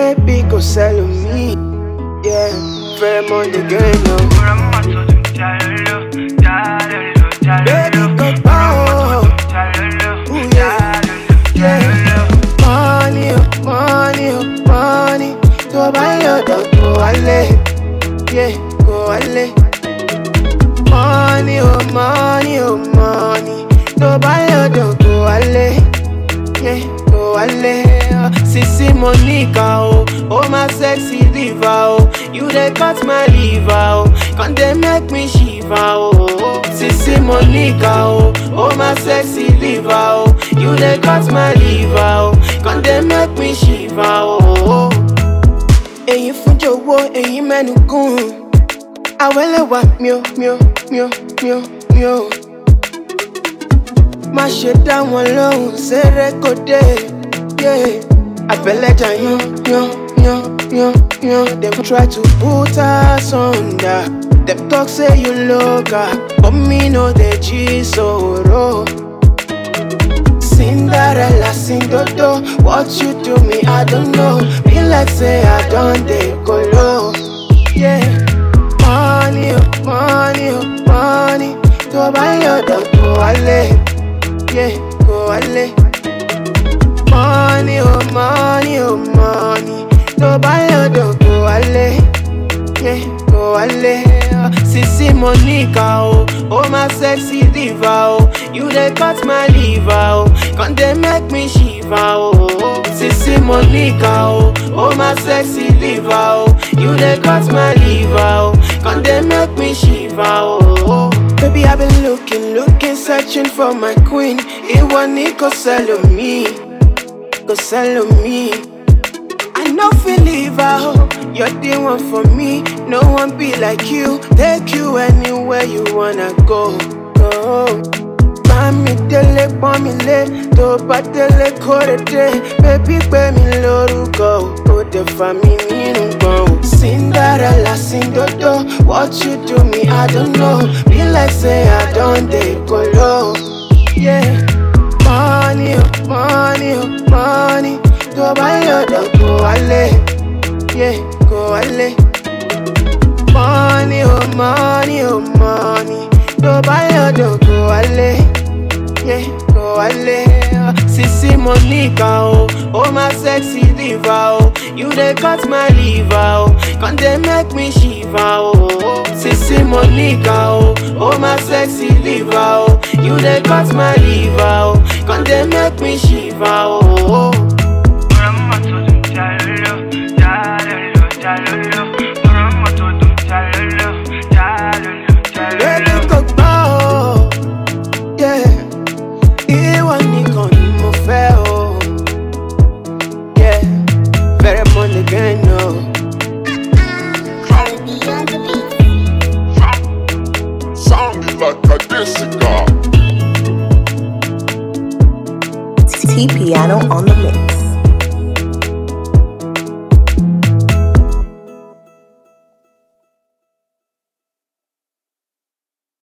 baby kò sẹ́lòmíì. Yeah, fẹ́ mọ the game o. Baby kò gbọ́ o. Ooh, yeah. Yeah. Money o, money o, money. Tó bá yọ̀dọ̀ kò wálé. Yeah, kò wálé. Money o, money o, money. Tó bá yọ̀dọ̀ kò wálé. Yeah, kò wálé. Sisi Monica o, oh my sexy diva o. You dey cut my liver o, come dey make me shiver o. Sisi Monica o, oh my sexy diva o. You dey cut my liver o, come dey make me shiver o. Èyí fún jọ̀wọ́, èyí mẹ́nu gùn. Àwẹ́lẹ́wà mió mió mió mió mió. Má ṣe dá wọn lóhùn, ṣeré kò dé. Yeah. Àbẹ̀lẹ́jà yan yan yan yan yan. Dem try to put us under. Dem talk say you local, but me no dey jísòro. Cinderella sing dodo, what you do me I don't know. Be like say I don dey kolo. Yeah. Money oh, money oh, money. Tó bá yọ̀dọ̀ kò wálé. Yeah, kò wálé. Money oh, money oh, money. Tó bá yọ̀dọ̀ kò wálé. Yeah, kò wálé. Sisi Monica o, oh my sexy diva o. You dey cut my liver o, come dey make me shiver o. Sisi Monica o, oh my sexy diva o. You dey cut my liver o, come dey make me shiver o. Baby I been looking, looking, searching for my queen. Ìwọ ni kò sẹ́lòmíì, kò sẹ́lòmíì. I no fit leave her, oh. You're the one for me. No one be like you. Take you anywhere you wanna go. go. Mami délé pọ́n mi lé, tó bá délé kórè dé. Bébí pé mi lórúkọ, ó dẹ̀ fà mí nínú gbọ̀n. o. Cinderella sing dodo, what you do me I don't know. Be like say I don dey kolo. Yeah. Money, oh, money, oh, money. Tó bá yọ̀dọ̀ kò wálé. Yeah, kò wálé. Money, oh, money, oh, money. Tó bá yọ̀dọ̀ kò wálé. Yeah, kò wálé. Sisi Monica o, oh my sexy diva o. You dey cut my liver o, come dey make me shiver o. Sisi Monica o, oh my sexy diva o. You dey cut my liver o, come dey make me shiver o. Baby kò gbọ́ o, yeah. Ìwọ nìkan ni mo fẹ́ o, yeah. Fẹ́rẹ̀ mọ́ nìkan o. Sounding like a disco. T Piano on the mix.